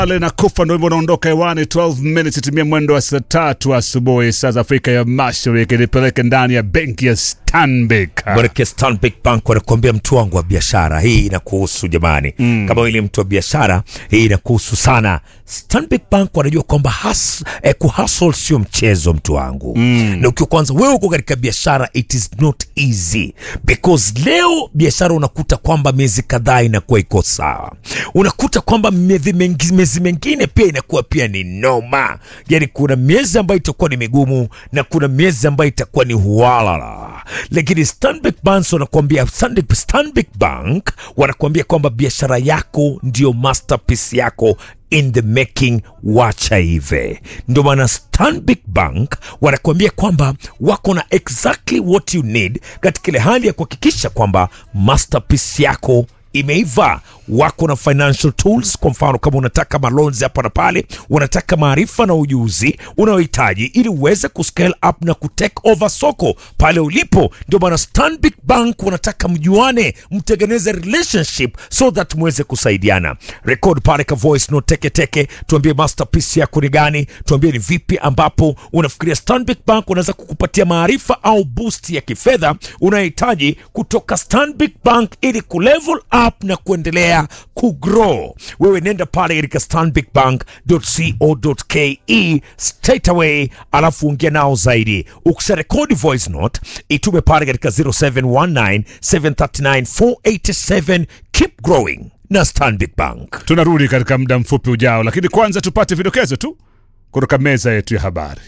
Ale na kufa ndo hivyo unaondoka hewani 12 minutes itimia mwendo wa saa tatu asubuhi saa za Afrika ya Mashariki, nipeleke ndani ya benki ya Stanbic. Baraka Stanbic Bank wanakuambia mtu wangu wa biashara, hii inakuhusu jamani. Mm. Kama wewe ni mtu wa biashara, hii inakuhusu sana. Stanbic Bank wanajua kwamba has, eh, kuhustle sio mchezo mtu wangu. Mm. Na ukiwa kwanza wewe uko katika biashara, it is not easy because leo biashara unakuta kwamba miezi kadhaa inakuwa iko sawa, unakuta kwamba miezi mengi- miezi mengine pia inakuwa pia ni noma. Yani kuna miezi ambayo itakuwa ni migumu na kuna miezi ambayo itakuwa ni hualala, lakini Stanbic Bank wanakuambia Stanbic, Stanbic Bank wanakuambia kwamba biashara yako ndio masterpiece yako in the making, wacha hive. Ndio maana Stanbic Bank wanakuambia kwamba wako na exactly what you need katika ile hali ya kuhakikisha kwamba masterpiece yako imeiva wako na financial tools kwa mfano kama unataka malonzi hapa na pale unataka maarifa na ujuzi unaohitaji ili uweze kuscale up na kutake over soko pale ulipo ndio maana stanbic bank wanataka mjuane mtengeneze relationship so that muweze kusaidiana record pale ka voice note teke teke tuambie masterpiece yako ni gani tuambie ni vipi ambapo unafikiria stanbic bank unaweza kukupatia maarifa au boost ya kifedha unayohitaji kutoka stanbic bank ili kulevel up na kuendelea kugrow wewe nenda pale katika stanbicbank.co.ke straight away alafu ongea nao zaidi ukisha rekodi voice note itume pale katika 0719 739 487 keep growing na stanbic bank Tunarudi katika muda mfupi ujao, lakini kwanza tupate vidokezo tu kutoka meza yetu ya habari.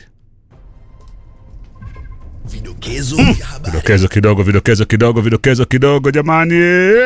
Vidokezo vya habari. Vidokezo kidogo, vidokezo kidogo, vidokezo kidogo, jamani.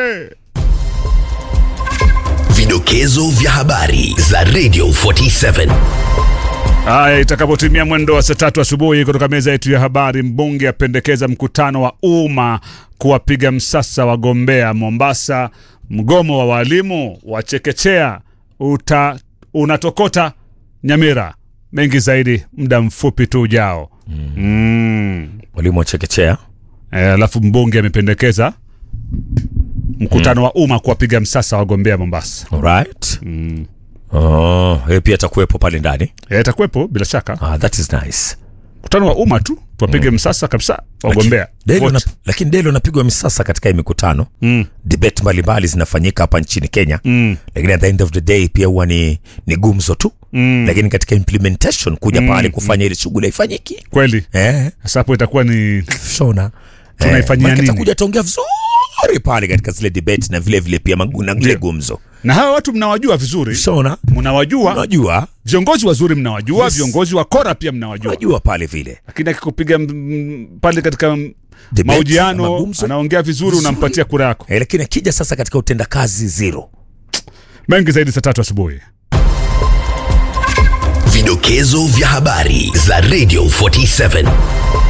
Vidokezo vya habari za Radio 47. Haya, itakapotimia mwendo wa saa tatu asubuhi kutoka meza yetu ya habari, mbunge apendekeza mkutano wa umma kuwapiga msasa wagombea Mombasa. Mgomo wa walimu wa chekechea uta, unatokota Nyamira. Mengi zaidi muda mfupi tu ujao. Mm. mwalimu wa chekechea Eh, alafu mbunge amependekeza mkutano wa umma kuwapiga msasa wagombea Mombasa. alright oh, yeye pia atakuwepo pale ndani Eh, Itakuwepo bila shaka ah, that is nice mkutano wa umma tu tuwapige msasa kabisa wagombea Deli wote. una, lakini deli unapigwa misasa katika hii mikutano mm. debate mbalimbali zinafanyika hapa nchini kenya mm. lakini at the end of the day pia huwa ni, ni gumzo tu mm. lakini katika implementation kuja mm. pale kufanya ile shughuli haifanyiki kweli eh, sasa hapo itakuwa ni shona Tunaifanyia maana nini? atakuja ataongea vizuri pale katika zile debate na vile vile pia magu- na vile gumzo na hawa watu mnawajua vizuri shona mnawajua unajua viongozi wazuri mnawajua Yes. viongozi wa kora pia mnawajua unajua pale vile lakini akikupiga mm, pale katika mm, Debate, mahojiano magumzo. anaongea vizuri Vizuri. unampatia kura yako eh, lakini akija sasa katika utendakazi zero mengi zaidi saa tatu asubuhi Vidokezo vya habari za Radio 47.